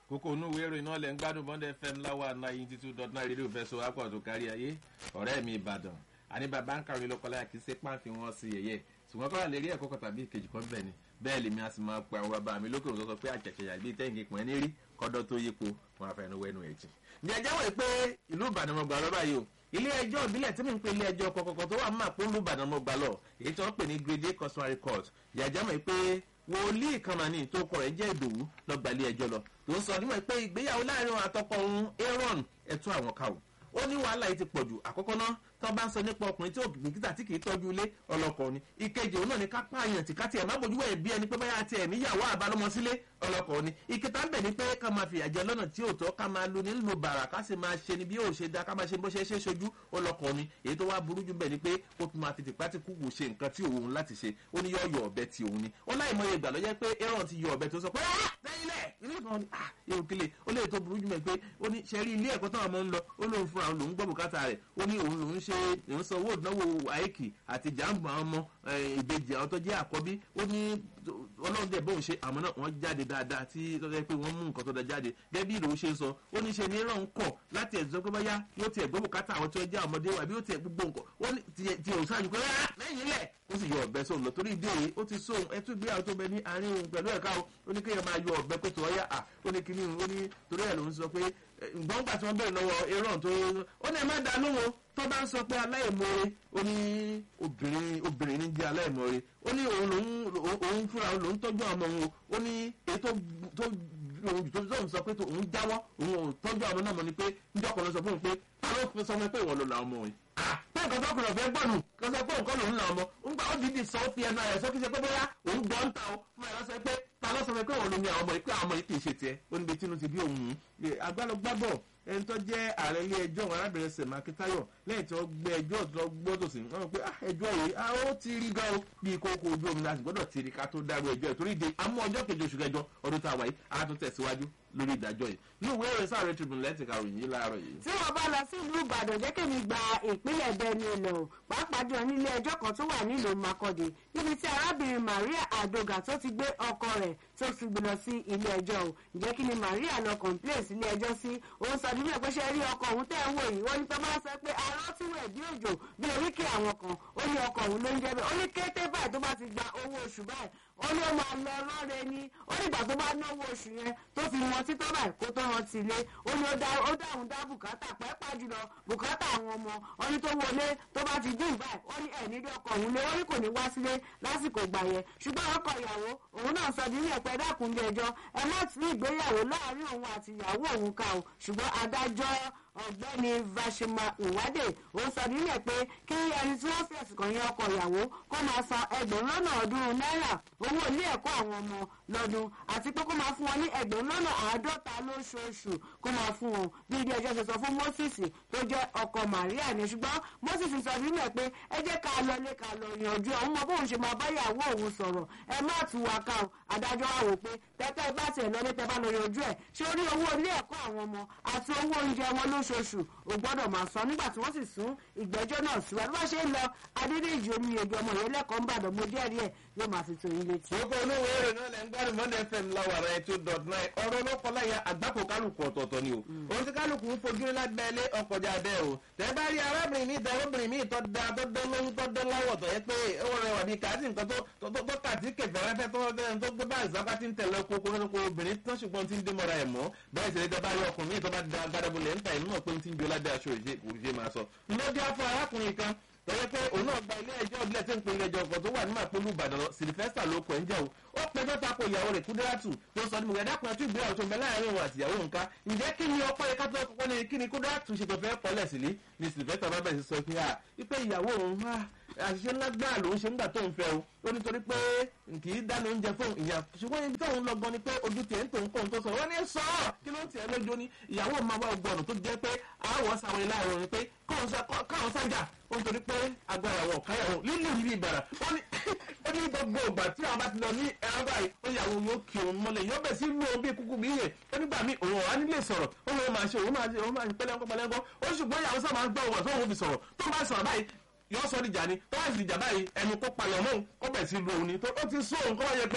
kókó inú ìwé ìròyìn náà lẹ̀ ń gbádùn bond fm láwa ninety two dot nine rédíò fẹ́ so apọ̀ tó kárí ayé ọ̀rẹ́ mi ìbàdàn àní bàbá ń kàwé lọ́kọ́láyà kì í ṣe páǹfì wọn sí yẹ̀yẹ́ ṣùgbọ́n kọ́ra lè rí ẹ̀kọ́ kan tàbí ìkejì kan bẹ́ẹ̀ ni bẹ́ẹ̀ lèmi a sì máa pe àwọn bàbá mi lókè òṣòṣò pé àjẹsẹ̀yà bíi tẹ́ǹkì pọ̀ ní rí kọ́dọ̀ tó yípo wọn àfẹnú wẹnu ẹ̀jẹ̀. ní ẹjọ́ wọ̀ pé ìlú ìbàdàn mo gbà lọ báyìí o ilé ẹjọ́ ìbílẹ̀ tí mi ń pe ilé ẹjọ́ kọ̀kọ̀kọ̀ tó wà máa pé ìlú ìbàdàn mo gbà lọ èyí tí wọ́n pè ní grade customary court ìyàjẹ́ mọ̀ pé wòlíì kan mà ní tó kọ rẹ̀ jẹ́ ìdòwú lọ́gbà ilé ẹjọ́ lọ tó ń sọ nímọ̀ pé ìgbéyàwó láàrin àtọkọ òun aaron ẹ̀tún àwọn kàwọ́ ó ní wàhálà yìí ti pọ̀ jù àkọ́kọ́ náà tó bá ń sọ nípa ọkùnrin tí òbíkítà tí kìí tọ́jú ilé ọlọ́kọ̀ ni ìkejì òun náà ni ká pààyàn tí ká tiẹ̀ má bójú ẹ̀ bí ẹni pé báyà tiẹ̀ níyàwó àbálọ́mọ sílé ọlọ́kọ̀ ni ìkẹta ń bẹ̀ ni pé ká máa fìyà jẹ lọ́nà tí ò tọ́ ká máa lu nílùú bàrà ká sì máa ṣe ni bí yóò ṣe dá ká máa ṣe bó ṣe ṣe ṣojú ọlọ́kọ̀ ni èyí tó wá burú jù bẹ̀ ni pé ó tún máa fi tìpá tí kúkú ṣe nǹkan tí òun láti ṣe ó ní yọ yọ ọ̀bẹ tí òun ni ó láì mọye ìgbà lọ́jọ́ pé aaron ti yọ ọ̀bẹ tó sọ pé tẹ́yìnlẹ̀ ilé kan ni ah èrò kele ó lè tó burú jù mẹ́ pé ó ní ṣe rí ilé ẹ̀kọ́ táwọn ọmọ ń lọ ó lóun fúnra òun lòún gbọ́ bùkátà rẹ̀ ó ní òun lòún ṣe òun san owó ìdánwò àìkì àti jàǹbù àwọn ọmọ ìbejì àwọn tó jẹ́ àkọ́bí ó ní ọlọ́run dẹ̀ bóun ṣe àmọ́ náà wọ́n jáde dáadáa tí tọ́jà pé wọ́n mú nǹkan tó da jáde gẹ́gẹ́ bí ìròyìn ṣe ń sọ ó ní ṣe ní ràn ń kọ̀ láti ẹ̀sọ́ pé báyá yóò tiẹ̀ gbọ́ bùkátà àwọn tí wọ́n jẹ́ ọmọdé wà bí yóò tiẹ̀ gbogbo nǹkan ó ní tiẹ̀ ò sáájú pé rárá lẹ́yìn ilẹ̀ ó sì yọ ọ̀bẹ sóun lọ torí ìdí èyí ó ti sóun ẹtú ìgbéyàwó tó bẹ ní àárín òun pẹ̀lú ẹ̀ka o ó ní kéèyàn máa yọ ọ̀bẹ pé tó ọyá à ó ní kíní ó ní torí ẹ̀ ló ń sọ pé gbọ́ngbà tí wọ́n bẹ̀rẹ̀ lọ́wọ́ aaron tó ó ní ẹ má da lóhùn tó bá ń sọ pé aláìmoore ó ní obìnrin obìnrin ní jẹ́ aláìmoore ó ní òun lòun òun fúnra òun lòun tọ́jú àwọn ọmọ òun ó ní èyí tó tó òun tó tó sọ pé òun jáwọ́ òun ò tọ́jú àwọn náà mọ̀ ni pé níjọ́ kan ló sọ fún un pé ta ló fi sọ fún mi pé ìwọ ló la ọmọ yìí pé nǹkan tó kùnà fẹ́ gbọ́nù kó sọ pé nǹkan lòun là ọmọ ń gbà ó dìídì sọ ó fi ẹnu ayọ̀ sọ kí ṣe pé bóyá òun gbọ́ ń ta ó fún ẹ̀ lọ́sọ pé ta ló sọ pé òun ló ní àwọn ọmọ yìí pé àwọn ọmọ yìí kì í ṣe tiẹ̀ ó níbi tínú ti bí òun agbálọgbábọ̀ ẹni tó jẹ́ ààrẹ ilé ẹjọ́ òun arábìnrin sèmá akíntayọ̀ lẹ́yìn tí wọ́n gbé ẹjọ́ tó gbọ́dọ̀ sí wọ́n pé ẹjọ́ yìí ó ti rí gan o bí kókó ojú omi láti gbọ́dọ̀ ti rí ká tó dárú ẹjọ́ ìtorí de amú ọjọ́ kejì oṣù kẹjọ ọdún tá a wà yìí a tún tẹ̀síwájú lórí ìdájọ́ yìí ní ìwé ìròyìn sáré tribune lẹ́tì karùn yìí láàárọ̀ yìí. tí wọn bá lọ sí ìlú ìbàdàn jẹ́ kí mi gba ìpínlẹ̀ bẹ́ẹ̀ni lọ pàápàá jọ nílé ẹjọ́ kan tó wà nílùú makọ́dé níbi tí arábìnrin maria adoga tó ti gbé ọkọ rẹ̀ tó fi gbé lọ sí ilé ẹjọ́ o ǹjẹ́ kí ni maria lọ complain sí ilé ẹjọ́ sí òun sọ nínú ẹ̀pẹ́ ṣe rí ọkọ òun tẹ́ ń wò yìí wọ́n ní pé máa sọ pé arọ́ tí wẹ̀ bí òjò bí oríkì àwọn kan ó ní ọkọ òun ló ń jẹ́ bẹ́ẹ̀ ó ní kété báyìí tó bá ti gba owó oṣù báyìí ó ní ó máa lọ lọ́rẹ́ ni ó nígbà tó bá náwó oṣù yẹn tó fi wọn títọ́ báyìí kó tó rántí ilé ó ní ó dáhùn dá bùkátà pẹ́ẹ́pà jùlọ bùkátà àwọn ọmọ ó ní tó wọlé tó bá ti dín báyìí ó ní ẹ̀ nílé ọkọ̀ òun lé ó ní kò ní wá sílé lásìkò gbà yẹn ṣùgbọ́n ọkọ̀ ìyàwó òun náà sọ nínú ẹ̀pẹ́ dákun ilé ẹjọ́ ẹ má ti ìgbéyàwó láàárín òun àti ìyàwó òun ká o ṣùgbọ́n adájọ́ ọ̀gbẹ́ni vashima ìwádé òun sọ nílẹ̀ pé kí ẹni tí wọ́n fẹ̀sùn kàn yẹn ọkọ ìyàwó kó máa san ẹgbẹ̀rún lọ́nà ọdún náírà owó ilé ẹ̀kọ́ àwọn ọmọ lọ́dún àti pé kó máa fún wọn ní ẹgbẹ̀rún lọ́nà àádọ́ta lóṣooṣù kó máa fún wọn bí ilé ẹjọ́ ṣe sọ fún moses tó jẹ́ ọkọ maria ni ṣùgbọ́n moses sọ nílẹ̀ pé ẹ jẹ́ ká lọ lé ká lọ yanjú ọ̀hún mọ bóun ṣe máa báyàwó òun sọ̀rọ̀ ẹ má tù wá ká o adájọ́ wa wò pé tẹ́tẹ́ bá tiẹ̀ lọ lé tẹ́ bá lọ yanjú ẹ̀ ṣé orí owó ilé ẹ̀kọ́ àwọn ọmọ àti owó oúnjẹ wọn lóṣooṣù ò gbọ́dọ̀ máa san nígbà tí wọ́n sì sún ìgbẹ́jọ́ náà síwájú bá ṣe ń lọ adédèjì omi èdè ọmọ yẹn lẹ́kọ̀ọ́ ń bàdàn mo jẹ́rìí ẹ̀ yóò máa fi tó yín létí. gbogbo olówó èrè náà lẹ́ ń gbádùn monday fm láwàrà ẹ̀ two dot nine ọ̀rọ̀ lọ́kọ̀láyà àgbákò kálukú ọ̀tọ̀ọ̀tọ̀ ni o òun ti kálukú ń fojú lágbẹ́lé ọkọ̀jà bẹ́ẹ̀ o tẹ́ bá rí arábìnrin mi tẹ́ obìnrin mi tọ́ da tọ́ dán lóyún tọ́ dán láwọ̀ tọ́ yẹ pé ó rẹwà bíi kàtí nǹkan tó kàtí kẹfẹ́rẹ́fẹ́ tó gbé báyìí sábà ti ń tẹ̀lé kókó lóko obìnrin tán ṣùgbọ́n ti ń dé mọ́ra ẹ̀ mọ́ bẹ́ẹ̀ sì lè bá rí ọkùnrin mi tó bá da gádàbọ̀lẹ̀ ń ta ìlú náà pé ń ti ń bí ọládé aṣọ ìṣe máa sọ. lóde afọ arákùnrin kan tọ́jọ́ pé òun náà gba ilé ẹjọ́ ìbílẹ̀ tí ń pe ilé ẹjọ́ ọkọ̀ tó wà ní màpolú ìbàdàn sylvester ló kọ̀ ń jẹ́ o ó pẹjọ́ tako ìyàwó rẹ̀ kúdírátù tó sọ ní mo gbẹdá kan tí ìgbéyàwó tó ń bẹ láàrin òun àti ìyàwó nǹka ǹjẹ́ kí ni ọpọ́ yẹ ká tó kọ́kọ́ ní kí ni kúdírátù ṣe tó fẹ́ kọ́lẹ̀ sílé ni sylvester bá bẹ̀rẹ̀ sí sọ pé à wípé ìyàwó òun àṣìṣe ńlá gbáà lòun ṣe ńgbà tó ń fẹ́ o ó nítorí pé kì í dáná oúnjẹ fún ìyá ṣùgbọ́n ibi tóun lọ gan ni pé ojú tiẹ̀ ń tòun kóun tó sọ wọ́n ní sọ ọ́ kí ló ń tiẹ̀ lójú ní ìyàwó máa wá ọgbọ́n tó jẹ́ pé àwọ̀ sáwọn ilé àrùn ni pé káwọn sájà ó ń torí pé agbára wọn káyàwó lílù yìí ìbàrà ó ní ó ní gbogbo ìgbà tí àwọn bá ti lọ ní ẹran báyìí ó yàwó yóò kí òun mọ́lẹ̀ yóò bẹ̀ sí lu òun bí kúkú bí yẹn ó nígbà míì òun ọ̀hán nílé sọ̀rọ̀ ó lóun máa ṣe òun máa ṣe òun máa ṣe pẹ́lẹ́ńkọ́ pẹ́lẹ́ńkọ́ ó ṣùgbọ́n ìyàwó sábà ń gbọ́ òun àti òun fi sọ̀rọ̀ tó bá sọ̀rọ̀ báyìí yọ sọ dìjà ni tó bá sì dìjà báyìí ẹnu kó palẹ̀ ọmọ òun kó bẹ̀ sí lu òun ni tó ó ti sún òun kó wáyé pé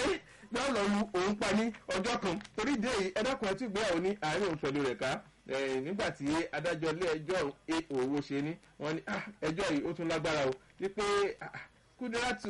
pé ọ̀nà lu òun pa ní ọjọ́ kan torí ìdí èyí ẹ̀dọ́kùn ẹtí ìgbéyàwó ní àárín òun pẹ̀lú rẹ̀ ká nígbà tí adájọ́ ilé ẹjọ́ òwò ṣe ní wọ́n ní ẹjọ́ yìí ó tún lágbára o wípé kúdírátù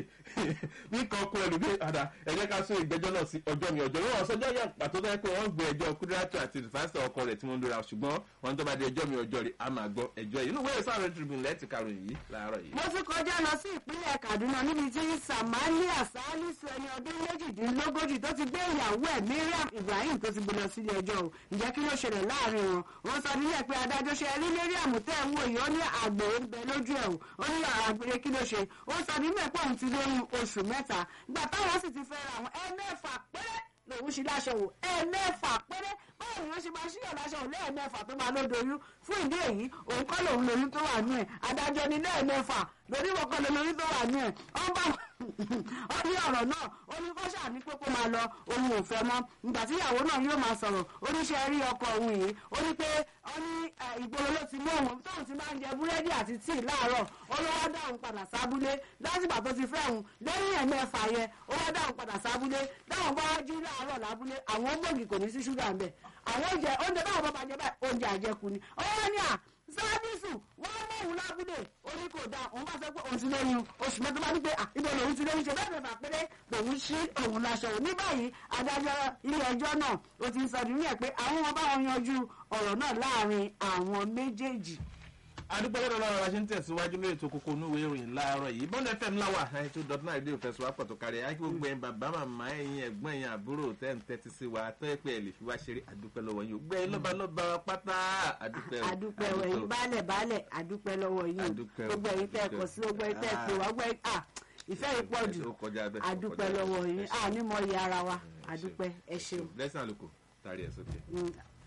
bí kan kú ẹlú bí àdá ẹ jẹ́ ká sún ìgbẹ́jọ́ náà sí ọjọ́ mi ọjọ́ lọ́wọ́ sọjọ́ yẹn pàtó tó yẹ pé wọ́n gbé ẹjọ́ kúdírátù àti ìfàsẹ̀ ọkọ rẹ̀ tí wọ́n ń lora ṣùgbọ́n wọ́n tó bá di ẹjọ́ mi ọjọ́ rẹ̀ a máa gbọ́ ẹjọ́ yìí inú wẹ́rẹ́ sáré tribune lẹ́ẹ̀tì karùn-ún yìí láàárọ̀ yìí. mo tún kọjá lọ sí ìpínlẹ̀ kaduna níbi tí samalia salisu ẹni ọdún méjìdínlógójì tó ti gbé ìyàwó ẹ̀ miriam ibrahim tó ti gbé lọ sílé ẹjọ́ o ǹjẹ́ kí ló ṣẹlẹ̀ láàrin wọn wọ́n sọ nílẹ̀ pé adájọ́ ṣe rí miriam tẹ́ ń wò yìí ó ní àgbèrè ń bẹ lójú ẹ̀ o ó ní àgbèrè kí ló ṣe ó sọ nílẹ̀ pé òun ti lóyún oṣù mẹ́ta gbà táwọn sì ti fẹ́ ra àwọn ẹ̀mẹ́fà péré lòun ṣe láṣọ wò ẹ̀ẹ̀mẹ́fà péré báwo ni wọ́n ṣe máa ṣíyàn láṣọ wò lẹ́ẹ̀mẹ́fà tó máa lódoyún fún ìdí èyí òun kọ́ lòun lóyún tó wà nú ẹ̀ adájọ́ ni lẹ́ẹ̀mẹ́fà lórí wọn kọ́ lóyún tó wà nú ẹ̀ wọ́n bá ó ní ọ̀rọ̀ náà ó ní kó ṣàní pé kó máa lọ òun ò fẹ́ mọ́ ìgbà tí ìyàwó náà yóò máa sọ̀rọ̀ oníṣẹ́ rí ọkọ òun yìí ó ní pé ó ní ìgboro ló ti mú òun tóun ti máa ń jẹ búrẹ́dì àti tíì láàárọ̀ ó ló wá dáhùn padà sábúlé lásìgbà tó ti fẹ́ òun lẹ́yìn ẹ̀mẹ́fà yẹn ó wá dáhùn padà sábúlé dáhùn bá wá jí láàárọ̀ lábúlé àwọn gbòógì kò ní sí ṣúgà ń bẹ̀ àwọn oúnjẹ oúnjẹ báwọn bá bàjẹ́ báyìí oúnjẹ àjẹkù ni ó wá ní à sábìsù wọ́n mú òun lábúlé ó ní kò dáa òun bá sọ pé òun ti lóyún oṣù mẹ́ta bá ní pé ibo lòun ti lóyún ṣe bẹ́ẹ̀ bẹ́ẹ̀ bá péré lòun ṣí òun láṣọ òun ní báyìí adájọ́ ilé ẹjọ́ náà ó ti ń sọ nínú ẹ̀ pé àwọn ọmọ báwọn yanjú ọ̀rọ̀ náà láàrin àwọn méjèèjì adúpẹ́ lọ́dọ̀ lọ́wọ́ la ṣe ń tẹ̀síwájú lórí ètò kókó onúwèé ìròyìn láàárọ̀ yìí bọ́ndẹ̀ fm láwà ninety two dot nine rédíò fẹsùn wá pọ̀tò kárí ayé gbogbo ẹ̀yin bàbá màmá ẹ̀yin ẹ̀gbọ́n ẹ̀yin àbúrò tẹ́ ń tẹ́tí sí wa tọ́ ẹ pé ẹ lè fi wá ṣeré adúpẹ́ lọ́wọ́ yìí gbẹ́ lọ́ba lọ́ba pátá adúpẹ́ o adúpẹ́ o ẹ̀yin baálẹ̀ baálẹ̀ adúpẹ́ lọ́wọ́ yìí Adúpẹ́ o, gbogbo ẹ̀yin tẹ́ ẹ̀kọ́ sí gbogbo ẹ̀yin tẹ́ ẹ̀kọ́ wá gbọ́ ẹ̀ à ìfẹ́ yìí pọ̀ jù Ó kọjá bẹ́ẹ̀, ó adúpẹ́ kọjá lọ́wọ́ bẹ́ẹ̀. yín Ẹ ṣeun. à ní mọ̀ iye ara wa adúpẹ́ ẹ ṣeun. lẹ́sìn àlùkò tàrí ẹ̀ sókè. Mm.